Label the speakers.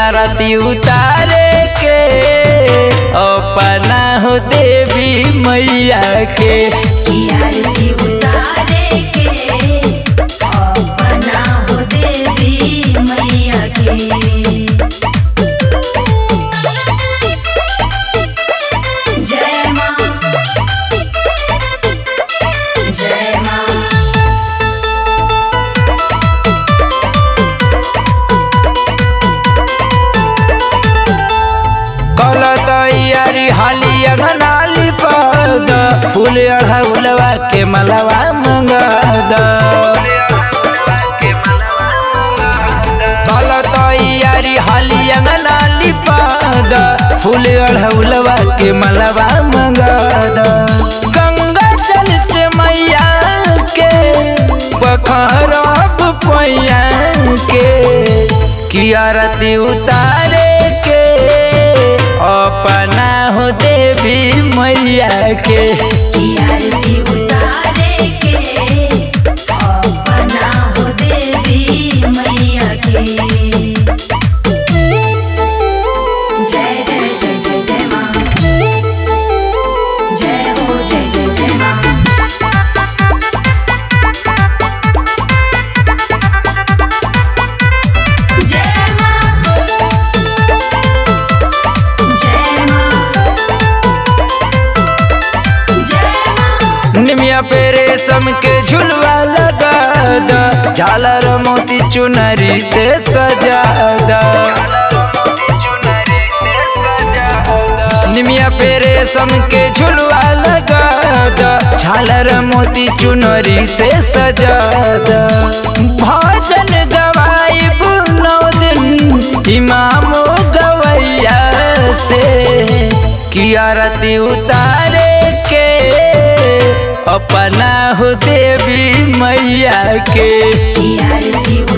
Speaker 1: आरती उतारे के अपना हो देवी मैया के
Speaker 2: की आरती उतारे के अपना हो देवी मैया के जय माँ जय माँ
Speaker 1: कल तैयारी हाली अगनाली पद फूल अढ़ौलवा के मलवा मंगद कल तैयारी हाली अगनाली पद फूल अढ़ौलवा के मलवा मंगद गंगा जल से मैया के पखरब पैया के की आरती उतारे के अपना हो देवी मैया के
Speaker 2: की आरती उतारे के अपना हो देवी मैया के जय जय जय जय जय माँ जय हो जय जय जय माँ जय माँ जय माँ जय माँ
Speaker 1: निमिया पे रेशम के झुलवा लगा द झालर मोती चुनरी से सजा द निमिया पे रेशम के झुलवा लगा द झालर मोती चुनरी से सजा द भजन गवाई नौ दिन इमामो गवैया से की आरती उतारे के अपना हो देवी मैया के
Speaker 2: की आरती